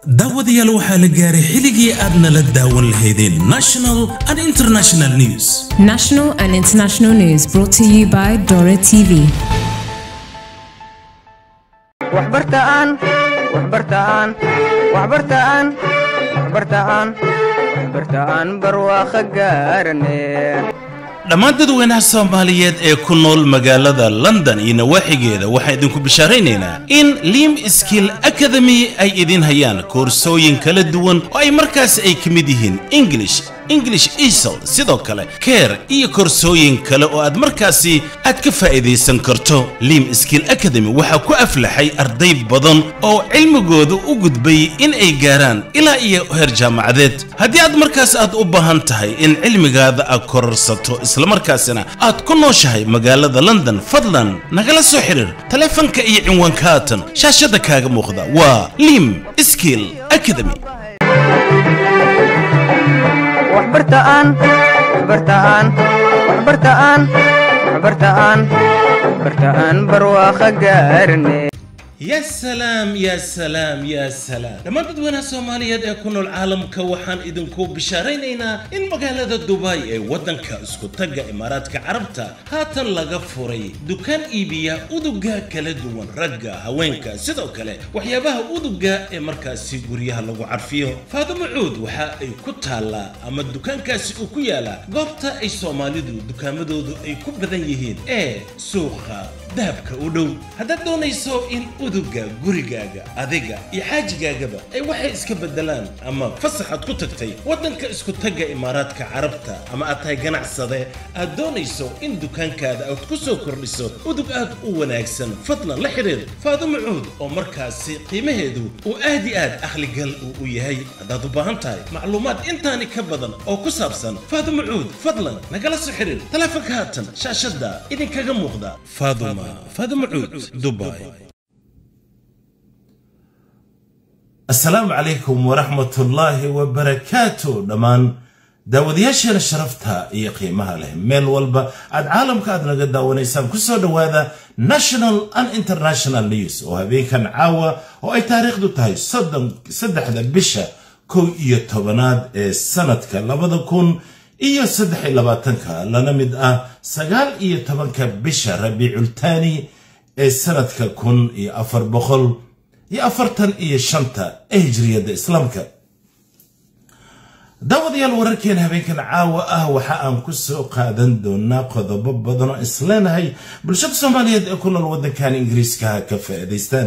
daawadayaal waxaa la gaaray xilligii aad nala daawan lahaydeen national and international news National and international news brought to you by Dora TV. waxbartaan waxbartaan waxbartaan waxbartaan waxbartaan barwaaqo gaarane dhammaan dadweynaha soomaaliyeed ee ku nool magaalada london iyo nawaaxigeeda waxaan idinku bishaaraynaynaa in lim skill academy ay idin hayaan koorsooyin kala duwan oo ay markaas ay ka mid yihiin english english esl sidoo kale care iyo koorsooyin kale oo aad markaasi aad ka faa'iidaysan karto lim skill academy waxaa ku aflaxay arday badan oo cilmigooda u gudbay in ay gaaraan ilaa iyo heer jaamacadeed haddii aad markaas aad u baahan tahay in cilmigaada aad kororsato islamarkaasina aad ku nooshahay magaalada london fadlan nagala soo xiriir taleefanka iyo cinwaanka haatan shaashada kaaga muuqda waa lim skill academy waxbartaan waxbartaan waxbartaan waxbartaan waxbartaan barwaaqo gaarane يا سلام يا سلام يا سلام لما dadweynaha soomaaliyeed ee ku nool caalamka waxaan idinku bishaaraynaynaa in magaalada dubai ee waddanka isku tagga imaaraadka carabta haatan laga furay dukaan iibiya uduga kala duwan ragga haweenka sidoo kale waxyaabaha uduga ee markaasi guryaha lagu carfiyo faadimo cuud waxa ay ku taallaa ama dukaankaasi uu ku yaalaa goobta ay soomaalidu dukaamadoodu ay ku badan yihiin ee suuqa dahabka u dhow haddaad doonayso in uduga gurigaaga adiga iyo xaajigaagaba ay waxay iska bedelaan ama fasaxaad ku tagtay waddanka isku tagga imaaraadka carabta ama aad tahay ganacsade aad doonayso in dukaankaada aad ku soo kordhiso udug aad u wanaagsan fadlan la xidhiir faadumo cuud oo markaasi qiimaheedu uu aad i aad akhligal uu u yahay haddaad u baahan tahay macluumaad intaani ka badan oo ku saabsan faadumo cuud fadlan nagala soo xiriir taleefanka haatan shaashadda idinkaga muuqda faaduma faaduma cuud dubai asalaamu calaykum waraxmatullaahi wabarakaatu dhammaan daawadayaasheena sharafta iyo qiimaha leh meel walba aad caalamka aad naga daawanaysaan kusoo dhowaada national and international news oo habeenkan caawa oo ay taariikhdu tahay soddon saddexda bisha kow iyo tobanaad ee sanadka labada kun iyo saddex iyo labaatanka lana mid ah sagaal iyo tobanka bisha rabiicultaani ee sanadka kun iyo afar boqol iyo afartan iyo shanta ee hijriyadda islaamka daawadayaal wararkeena habeenkan caawa ah waxa aan ku soo qaadan doonaa qodobo badan oo isleenahay bulshada soomaaliyeed ee ku nool waddankan ingiriiska ha ka faa'iidaystaan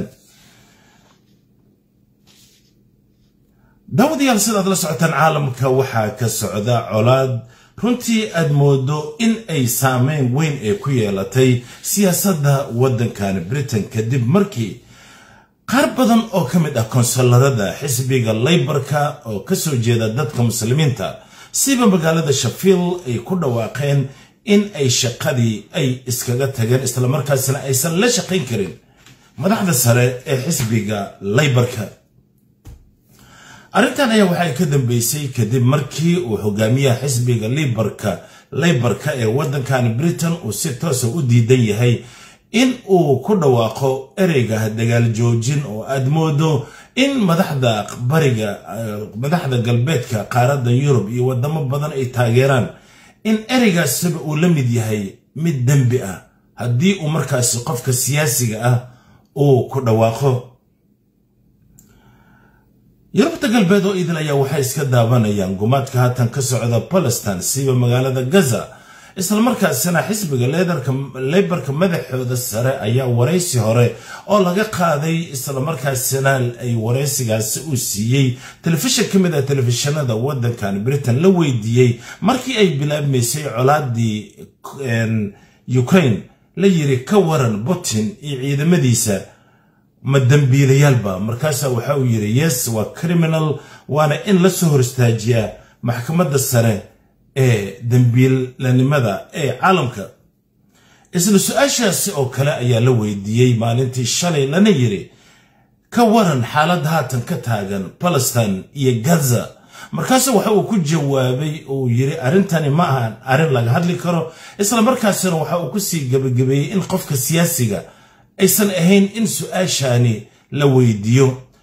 daawadayaal sidaad la socotaan caalamka waxaa ka socda colaad runtii aad moodo in ay saameyn weyn ee ku yeelatay siyaasadda waddankan britain kadib markii qaar badan oo ka mid ah konsularada xisbiga laybarka oo ka soo jeeda dadka muslimiinta siba magaalada shafield ay ku dhawaaqeen in ay shaqadii ay iskaga tageen islamarkaasina aysan la shaqayn karin madaxda sare ee xisbiga laybarka arrintan ayaa waxay ka dambeysay kadib markii uu hogaamiyaha xisbiga libarka laybarka ee waddankan britain uu si toosa u diidan yahay in uu ku dhawaaqo ereyga dagaal joojin oo aad moodo in madaxda bariga madaxda galbeedka qaaradda yurub iyo wadamo badan ay taageeraan in ereygaasiba uu la mid yahay mid dembi ah haddii uu markaasi qofka siyaasiga ah uu ku dhawaaqo yurubta galbeed oo idil ayaa waxay iska daawanayaan gumaadka haatan ka socda palestine siba magaalada gaza islamarkaasina xisbiga leybarka madaxooda sare ayaa waraysi hore oo laga qaaday islamarkaasina ay waraysigaasi uu siiyey telefishin ka mid ah telefishinada waddankan britain la weydiiyey markii ay bilaabmaysay colaadii ukraine la yiri ka waran putin iyo ciidamadiisa ma dembiilayaalba markaasaa waxa uu yidhi yes waa criminal waana in la soo hor istaajiyaa maxkamadda sare ee dembiilanimada ee caalamka isla su-aashaasi oo kale ayaa la weydiiyey maalintii shalay lana yiri ka waran xaalad haatan ka taagan palestine iyo gaza markaasu waxa uu ku jawaabay uu yiri arrintani ma ahan arrin laga hadli karo isla markaasina waxa uu kusii gebagabeeyey in qofka siyaasiga aysan ahayn in su-aashaani la weydiiyo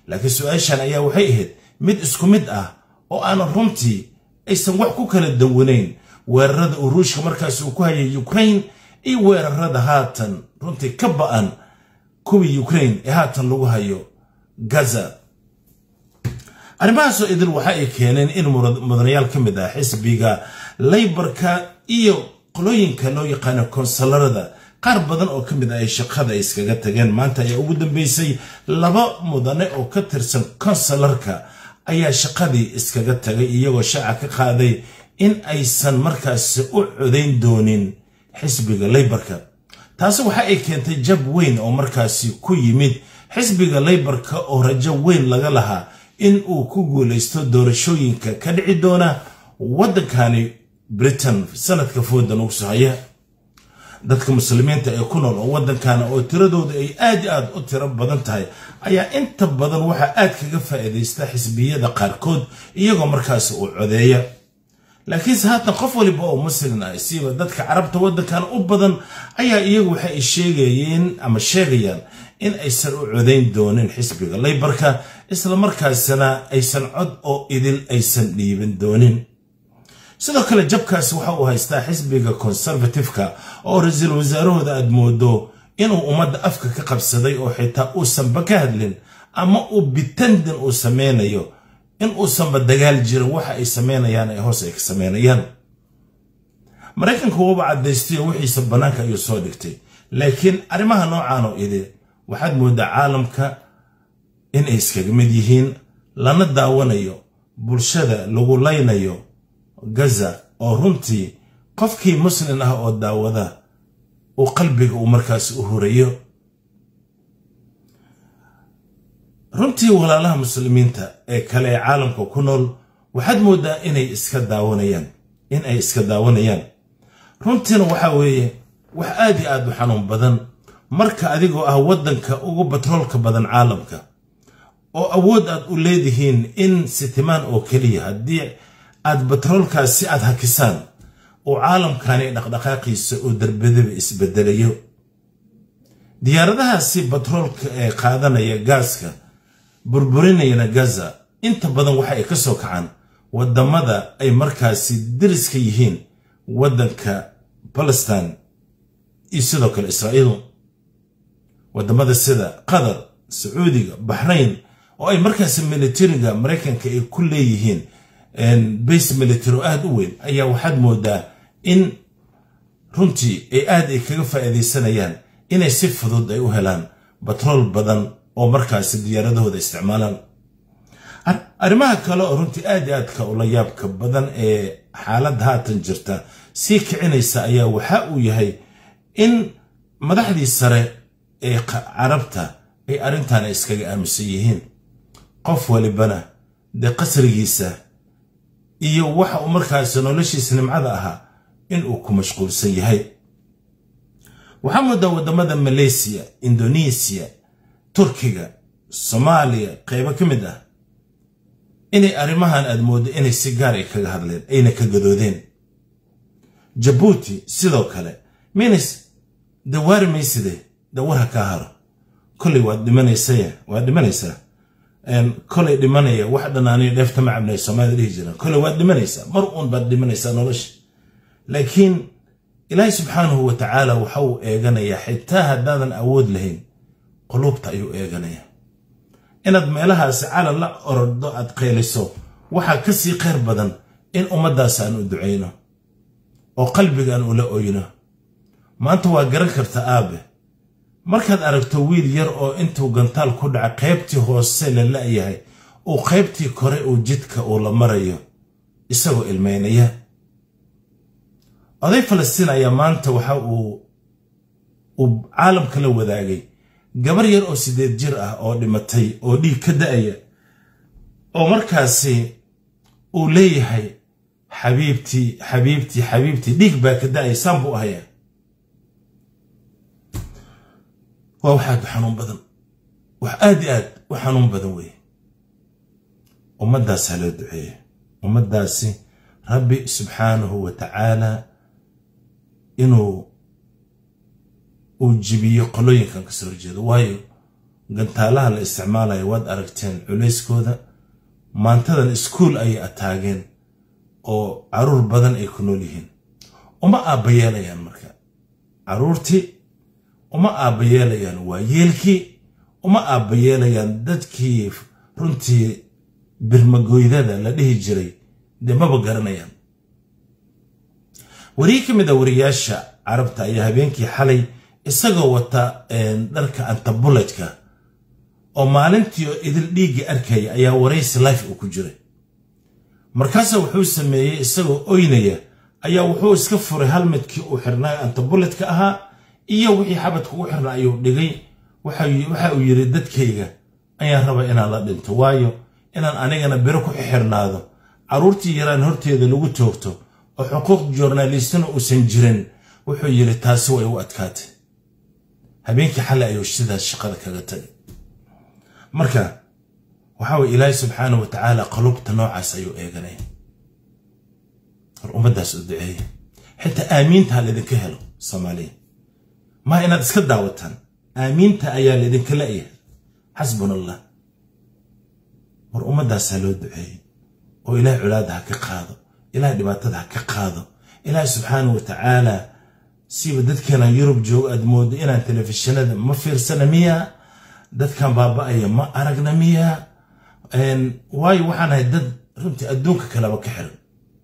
laakiin su-aashan ayaa waxay ahayd mid isku mid ah oo aanan runtii aysan wax ku kala dawanayn weerarada uu ruushka markaas uu ku hayay ukraine iyo weerarada haatan runtii ka ba'an kuwii ukraine ee haatan lagu hayo gaza arrimahaasoo idil waxa ay keeneen in mudanayaal ka mid ah xisbiga laybarka iyo qolooyinka loo yaqaano konsalarada qaar badan oo ka mid ah ay shaqada iskaga tageen maanta ayaa ugu dambeysay laba mudane oo ka tirsan konsalarka ayaa shaqadii iskaga tagay iyagoo shaaca ka qaaday in aysan markaasi u codayn doonin xisbiga laybarka taasi waxa ay keentay jab weyn oo markaasi ku yimid xisbiga laybarka oo rajo weyn laga lahaa in uu ku guulaysto doorashooyinka ka dhici doona waddankani britain sanadka fooda nugu soo haya dadka muslimiinta ee ku nool oo waddankana oo tiradooda ay aad i aad u tiro badan tahay ayaa inta badan waxaa aad kaga faa'iidaysta xisbiyada qaarkood iyagoo markaasi uu codeeya laakiinse haatan qof waliba oo muslin ah siiba dadka carabta waddankan u badan ayaa iyagu waxa ay sheegayeen ama sheegayaan in aysan u codayn doonin xisbiga laybarka islamarkaasina aysan cod oo idil aysan dhiibin doonin sidoo kale jabkaasi waxa uu haystaa xisbiga konservatifeka oo ra-iisul wasaarahooda aad moodo inuu ummadda afka ka qabsaday oo xitaa uusanba ka hadlin ama uu bitandin uu sameynayo in uusanba dagaal jirin waxa ay sameynayaan ee hoos ay ka sameynayaan maraykanka wuuba caddaystayo wixiisa bannaanka ayuu soo dhigtay laakiin arrimaha noocan oo idi waxaad mooddaa caalamka in ay iskaga mid yihiin lana daawanayo bulshada lagu laynayo gaza oo runtii qofkii muslin ah oo daawada uu qalbiga uu markaas u hurayo runtii walaalaha muslimiinta ee kale ee caalamka ku nool waxaad mooddaa inay iska daawanayaan in ay iska daawanayaan runtiina waxaa weeye wax aad iyo aad u xanuun badan marka adigoo ah waddanka ugu batroolka badan caalamka oo awood aad u leedihiin in sitimaan oo keliya haddii aad batroolkaas si aad hakisaan oo caalamkani dhaqdhaqaaqiisa oo darbadaba isbedelayo diyaaradahaasi batroolka ee qaadanaya gaaska burburinayana gaza inta badan waxa ay ka soo kacaan waddamada ay markaasi dariska yihiin waddanka balestin iyo sidoo kale israa'iil waddamada sida qatar sacuudiga baxrayn oo ay markaasi militariga maraykanka ay ku leeyihiin base military oo aad u weyn ayaa waxaad moodaa in runtii ay aad ay kaga faa'iidaysanayaan inay si fudud ay u helaan batrool badan oo markaasi diyaaradahooda isticmaalaan arrimaha kale oo runtii aad i aadka ula yaabka badan ee xaaladda haatan jirta sii kicinaysa ayaa waxa uu yahay in madaxdii sare ee carabta ay arrintaana iskaga aaminsan yihiin qof walibana dee qasrigiisa iyo waxa uu markaasi noloshiisa nimcada ahaa in uu ku mashquulsan yahay waxaa moodaa waddamada maleysiya indonesiya turkiga soomaaliya qaybo ka mid ah inay arrimahan aad mooddo inay si gaar ay kaga hadleen ayna ka gadoodeen jabuuti sidoo kale minis dawaari mayside dawarha kaa haro kolay waad dhimanaysaya waad dhimanaysaa kolay dhimanaya wax dhanaaniyo dheefta ma cabnay soomaalida dhihi jiraan kolay waad dhimanaysaa mar uun baad dhimanaysaa nolosha laakiin ilaahay subxaanahu wa tacaala waxa uu eeganayaa xitaa haddaadan awood lahayn quluubta ayuu eeganayaa inaad meelahaasi calal la orordo aad qayliso waxaa ka sii khayr badan in ummaddaas aan u ducayno oo qalbigaan ula oyno maanta waa garan karta aabe markaad aragto wiil yar oo intuu gantaal ku dhaca qaybtii hoose la la'yahay uu qaybtii kore uu jidka uu la marayo isagoo ilmaynaya oday falastiin ayaa maanta waxa uu uu caalamka la wadaagay gabar yar oo siddeed jir ah oo dhimatay oo dhiig ka da'aya oo markaasi uu leeyahay xabiibtii xabiibtii xabiibtii dhiig baa ka da'aya saan buu ahayaa waa wax aad u xanuun badan wax aad i aad u xanuun badan weeye ummaddaas ha loo duceeya ummaddaasi rabbi subxaanahu wa tacaala inuu uu jibiyo qolooyinkan kasoo horjeedo waayo gantaalaha la isticmaalayo waad aragteen culayskooda maantadan iskuul ayay ataageen oo caruur badan ay ku nool yihiin uma aabbayeelayaan marka caruurtii uma aabbayeelayaan waayeelkii uma aabbayeelayaan dadkii runtii birmagoydada la dhihi jiray dee maba garanayaan wariye ka mid a wariyaasha carabta ayaa habeenkii xalay isagoo wata dharka antabuletka oo maalintii oo idil dhiigga arkaya ayaa waraysi life uu ku jiray markaasa wuxuu sameeyey isagoo oynaya ayaa wuxuu iska furay halmidkii uu xirnaa antabuletka ahaa iyo wixii xabadka ugu xirna ayuu dhigay waxa uu yidhi dadkayga ayaan raba inaan la dhinto waayo inaan anigana biro ku xirnaado carruurtii yaraan horteeda lagu toogto oo xuquuq joornaalistina uusan jirin wuxuu yidhi taasi way u adkaatay habeenkii xalay ayuu sidaas shaqada kaga tagay marka waxa weye ilaahay subxaana wa tacaala qalubta noocaas ayuu eeganaya hor ummaddaas u duceeya xitaa aamiinta ha laydinka helo soomaaliya maa inaad iska daawataan aamiinta ayaa laydinka la'yahay xasbuna allah war ummaddaas ha loo duceeyo oo ilahay colaadda ha ka qaado ilahay dhibaatada ha ka qaado ilaahay subxaana wa tacaala siba dadkeena yurub joogo aad moodo inaan telefishinada ma fiirsana miya dadkan baaba'aya ma aragna miya waayo waxaan ahay dad runtii adduunka kaleba ka xiran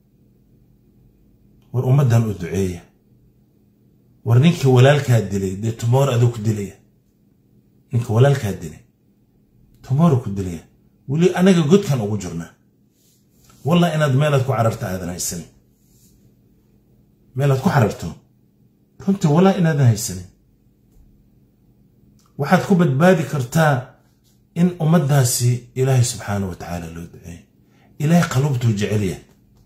war ummaddan u duceeya war ninkii walaalkaa dilay dee tumoor aduu ku dilaya ninka walaalkaa dilay tumooro ku dilaya weli anaga godkan ugu jirnaa wallah inaad meelaad ku cararta aadan haysanin meelaad ku cararto runtii wallah inaadan haysanin waxaad ku badbaadi kartaa in ummaddaasi ilaahay subxaana wa tacaala loo duceeyo ilaahay qalubtuu jecelyahay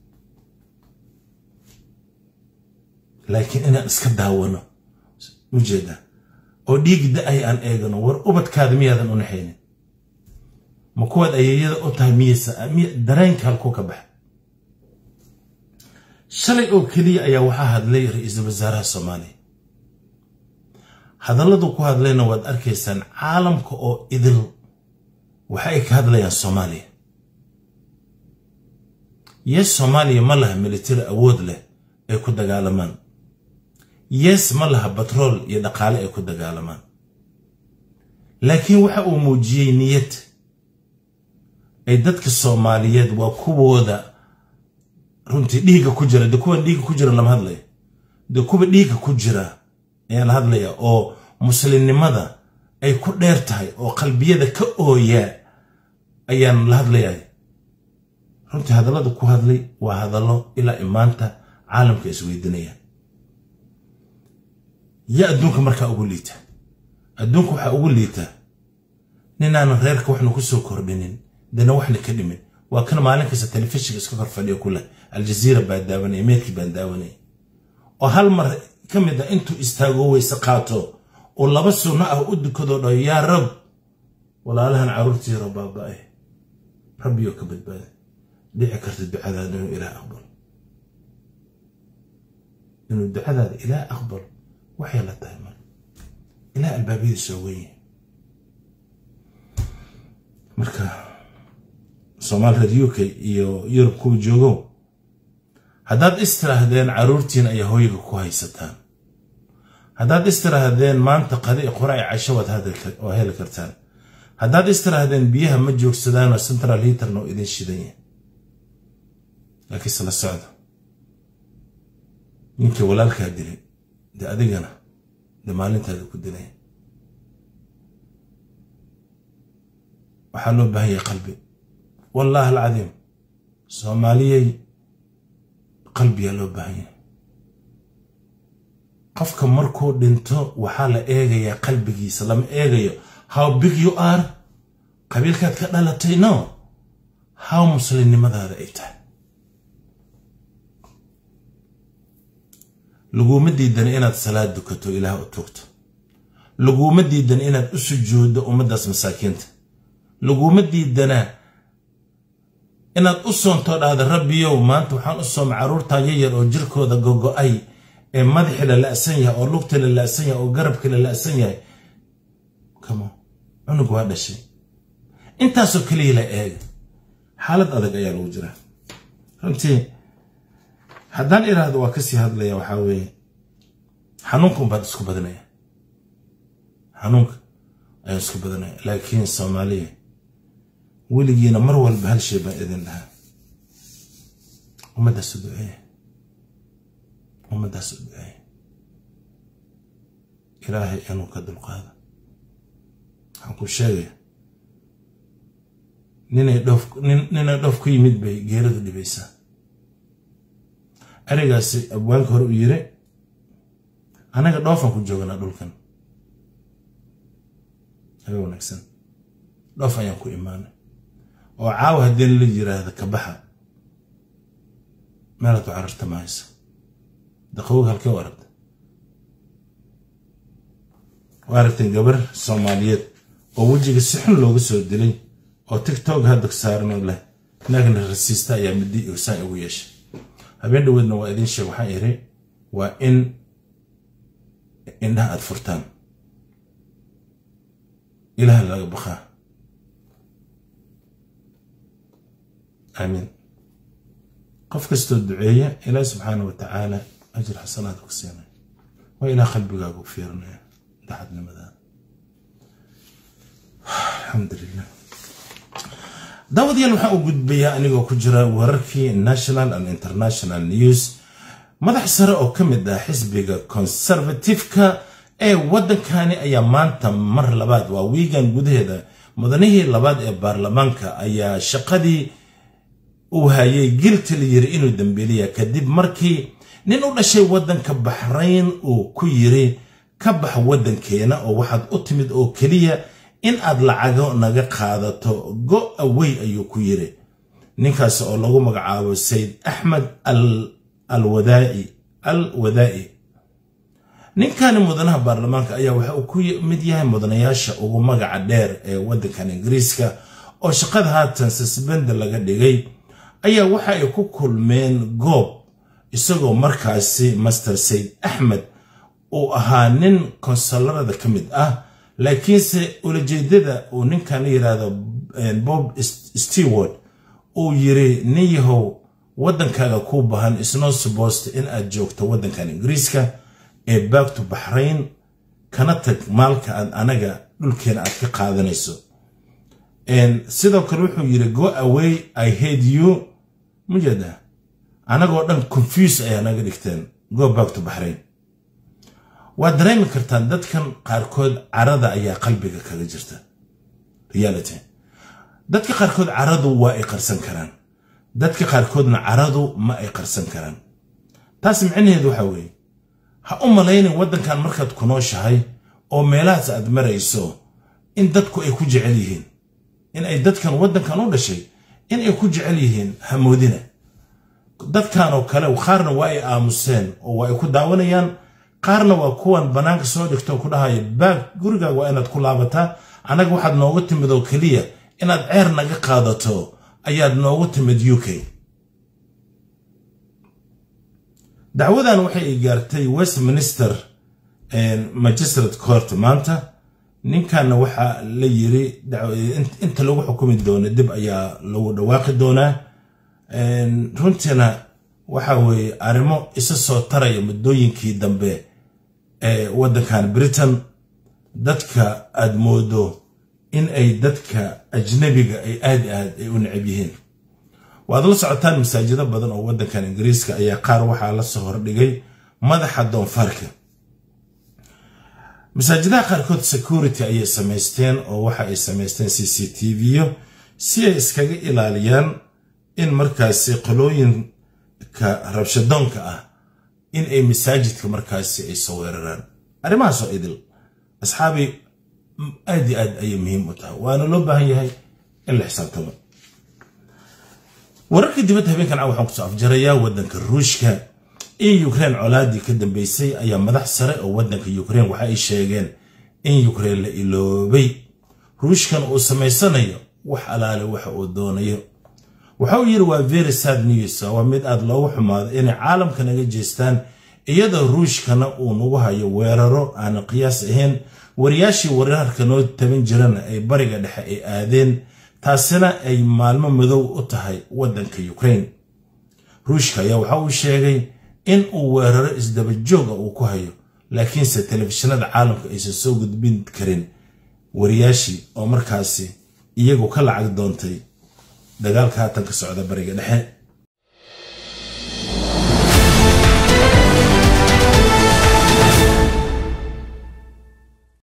laakiin inaan iska daawano ujeeda oo dhiig da-ay aan eegano war ubadkaada miyaadan u naxaynin ma kuwaad ayeeyada u tahay miyasa dareenka halkuu ka baxa shalay oo keliya ayaa waxaa hadlay ra-iisul wasaaraha soomaaliya hadalladu ku hadlayna waad arkaysaan caalamka oo idil waxa ay ka hadlayaan soomaaliya yes soomaaliya ma laha militari awood leh ay ku dagaalamaan yes ma laha batrool iyo dhaqaale ay ku dagaalamaan laakiin waxa uu muujiyey niyad ay dadka soomaaliyeed waa kuwooda runtii dhiigga ku jira dee kuwan dhiigga ku jira lama hadlaya dee kuwa dhiigga ku jira ayaan la hadlaya oo muslimnimada ay ku dheer tahay oo qalbiyada ka ooya ayaan la hadlayay runtii hadallada ku hadlay waa hadallo ilaa imaanta caalamka isweydinaya ya adduunka markaa ugu liita adduunka waxaa ugu liita ninaanan reerka waxna ku soo kordhinin dena waxna ka dhimin waa kan maalin kasta telefishinka iska kor fadhiyo ku leh aljaziira baa daawanaya meedkii baan daawanaya oo hal mar ka mid a intuu istaago weyse qaato oo laba sunno ah u dukadoo dhayo yaa rab walaalahan carruurtiiro baaba'e rabbiyo ka badbaada dhici karta ducadaada inuu ilaah aqbalo inuu ducadaada ilaah aqbalo waxay la tahay mar ilaah albaabadii soo wenyahay marka soomaal reer u k iyo yurub kuwa joogo haddaad istiraahdeen carruurtiin ayaa hooyga ku haysataan haddaad istiraahdeen maanta qadi qora ay casho waad heli kartaan haddaad istiraahdeen biyaha ma joogsadaanoo central hiiterna oo idin shidan yahay laakiinse la socda ninkii walaalkaa dilay dee adigana dee maalintaada ku dilaya waxaa loo baahan yahay qalbi wallaahi alcadiim soomaaliyey qalbiyaa loo baahan yahay qofka markuu dhinto waxaa la eegayaa qalbigiisa lama eegayo how big you are qabiilkaad ka dhalatay no how muslimnimadaada ay tahay laguma diidan inaad salaad dukato ilaah u tuugto laguma diidan inaad u sujuuddo ummaddaas masaakiinta laguma diidanaa inaad u soontoo dhahda rabbiyow maanta waxaan u sooma carruurtaa yayar oo jirkooda gogo'ay ee madaxii la la'san yahay oo lugtii la la'san yahay oo garabkii la la'san yahay kamo cunug waa dhashay intaasoo keliya la eega xaalad adag ayaa lagu jiraa runtii haddaan iraahdo waa kasii hadlaya waxaa weeye xanuunkan baad isku badanaya xanuunka ayaan isku badanaya laakiin soomaaliya weligiina mar walba hal shay baan idin dhahaa ummaddaas u duceeya ummaddaas u duceeya ilaahay inuu ka dulqaado waxaan ku sheegaya ninay dhoof ninay dhoof ku yimid bay geeradu dhibaysaa arigaasi abwaanka hore u yiri anaga dhoofaan ku jooganaa dhulkan aga wanaagsan dhoof ayaan ku imaanay oo caawa haddii la yiraahda ka baxa meelaad ku cararta ma haysa daqawog halkee u aragta waa aragteen gabar soomaaliyeed oo wejiga si xun looga soo dilay oo tigtog hadda saaranoo leh naagna rasiista ayaa midi saan ugu yeeshay habeen dhaweedna waa idin sheeg waxaan iri waa in indhaha aad furtaan ilaah laga baqaa aamiin qof kastoo duceeya ilaah subxaana wa tacaala ajir xasanaad ku siinaya waa ilaah qalbigaaga u fiirinaya daxadnimadaa alxamdulilah daawadayaal waxaan u gudbayaa anigoo ku jira wararkii national and international news madax sare oo ka mid ah xisbiga conservatifeka ee waddankani ayaa maanta mar labaad waa wiigan gudaheeda mudanihii labaad ee baarlamaanka ayaa shaqadii uu hayay gilti la yiri inuu dambeeliya kadib markii nin u dhashay waddanka baxrayn uu ku yiri ka bax waddankeena oo waxaad u timid oo keliya in aad lacago naga qaadato go away ayuu ku yiri ninkaas oo lagu magacaabo sayid axmed alwadaa'i al wadaa'i ninkani mudanaha baarlamaanka ayaa waxa uu ku mid yahay mudanayaasha ugu magaca dheer ee waddankan ingiriiska oo shaqada haatan sasbenda laga dhigay ayaa waxa ay ku kulmeen goob isagoo markaasi master sayid axmed uu ahaa nin konsularada ka mid ah laakiinse ulajeedada uu ninkan la yidhaahdo bob stewart uu yiri nin yahow waddankaaga kuu bahan isnoo subosta in aad joogto waddankan ingiriiska ee baagto baxrayn kana tag maalka aad anaga dhulkeena aad ka qaadanayso sidoo kale wuxuu yiri go away i hate you mujeeda anagoo dhan confuse ayaa naga dhigteen go back to baxrayn waad dareemi kartaan dadkan qaarkood carada ayaa qalbiga kaga jirta reality dadka qaarkood caradu waa ay qarsan karaan dadka qaarkoodna caradu ma ay qarsan karaan taas micnaheedu waxa weeye ha u malaynin waddankan markaad ku nooshahay oo meelahaas aad marayso in dadku ay ku jecel yihiin in ay dadkan waddankan u dhashay in ay ku jecel yihiin hamoodina dadkan oo kale qaarna waa ay aamuseen oo waa ay ku daawanayaan qaarna waa kuwan bannaanka soo dhigto ku dhahaya baag gurigaaga waa inaad ku laabataa annaga waxaad noogu timid oo keliya inaad ceer naga qaadato ayaad noogu timid u k dacwadan waxay gaartay westminster magistrate court maanta ninkanna waxaa la yiri inta lagu xukumi doono dib ayaa lagu dhawaaqi doonaa runtiina waxa weeye arrimo isa soo taraya muddooyinkii dambe ee waddankan britain dadka aad moodo in ay dadka ajnabiga ay aad aad ay u necab yihiin waad la socotaan masaajido badan oo waddankan ingiriiska ayaa qaar waxaa la soo hordhigay madaxa doonfaarka masaajidaha qaarkood security ayay samaysteen oo waxa ay samaysteen c c t v-yo si ay iskaga ilaaliyaan in markaasi qolooyinka rabshadoonka ah in ay masaajidka markaasi ay soo weeraraan arrimahaasoo idil asxaabi aad iyo aad ayay muhiim u tahay waana loo baahan yahay in la xisaabtamo wararka dibadda habeenkan caa waxaan kusoo afjarayaa waddanka ruushka in ukraine colaadii ka dambeysay ayaa madax sare oo waddanka ukraine waxa ay sheegeen in ukraine la iloobay ruushkan uu samaysanayo wax alaale waxa uu doonayo waxa uu yidhi waa very sad news waa mid aad loogu xumaado inay caalamka naga jeestaan iyadoo ruushkana uu nagu hayo weeraro aan qiyaas ahayn wariyaashii wararka noo taban jirana ay bariga dhexe ay aadeen taasina ay maalmo madow u tahay waddanka ukraine ruushka ayaa waxa uu sheegay in uu weeraro isdabajooga uu ku hayo laakiinse telefishinada caalamka aysan soo gudbin karin wariyaashii oo markaasi iyagu ka lacag doontay dagaalka haatan ka socda bariga dhexe